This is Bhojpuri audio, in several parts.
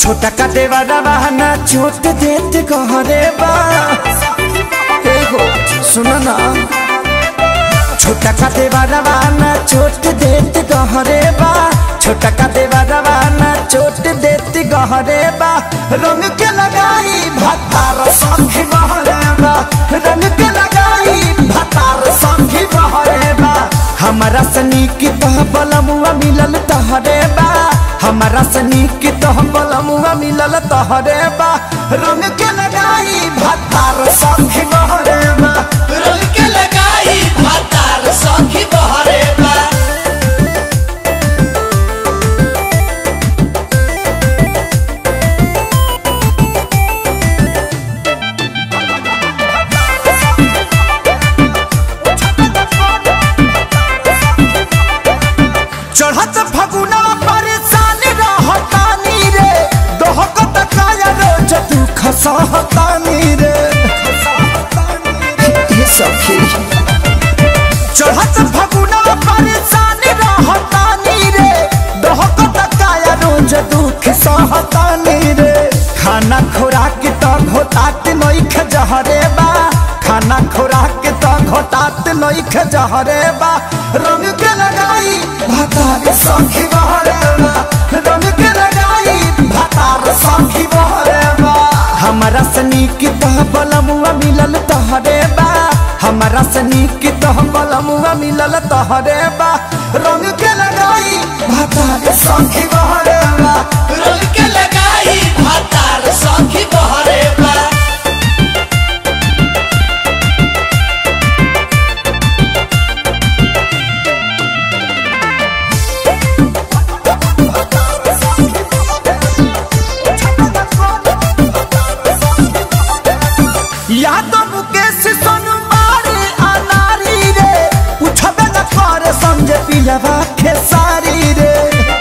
छोटा का देवारा बहाना छोट देत कहरे बा हे हो सुनो ना छोटा का देवारा बहाना छोट देत कहरे बा छोटा का देवारा बहाना छोट देत कहरे बा रंग के लगाई भतार संगी बहरे बा रंग के लगाई भतार संगी बहरे बा हमारा सनी की तह बलमुआ मिलल तहरे बा हमारा सनी की तह बलमुआ मिलल तहरे बा रंग के लगाई भतार संगी बहरे बा रंग के लगाई भातार सखी बहरे बा चढ़त फगुना परेशान रहतानी रे दोहकत काया रोज दुख सहतानी रे ये सखी चढ़त फगुना परेशान रहतानी रे दोहकत काया रोज दुख सहतानी रे खाना खुराक तो घोटात नइख जहरे बा खाना खुराक तो घोटात नइख जहरे बा रंग के लगाई भातार सखी बहरे बा रंग के लगाई भातार सखी बहरे बा हमारा सनी की तह बलमुआ मिलल तहरे बा हमारा सनी की तह बलमुआ मिलल तहरे बा रंग के लगाई भातार सखी बहरे बा रंग के लगाई भातार सखी बहरे बा या तो मुकेश सोनू मारे अनारी रे उठबे न करे समझे पिलवा खेसारी रे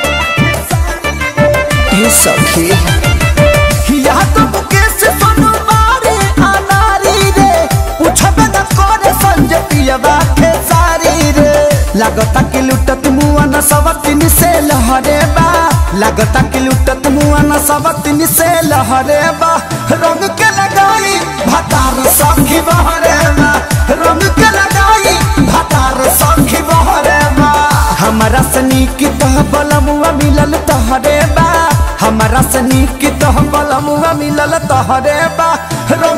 ये सखी या तो मुकेश सोनू मारे अनारी रे उठबे न करे समझे पिलवा खेसारी रे लागता कि लुटत मुआ न सवतिन से लहरे बा लागता कि लुटत मुआ न सवतिन से लहरे बा रंग के लगाई भतार सखी बहरे बा रंग के लगाई भतार सखी बहरे बा हमारा सनी की तह बलमुआ मिलल तहरे बा हमारा सनी की तह बलमुआ मिलल तहरे बा रंग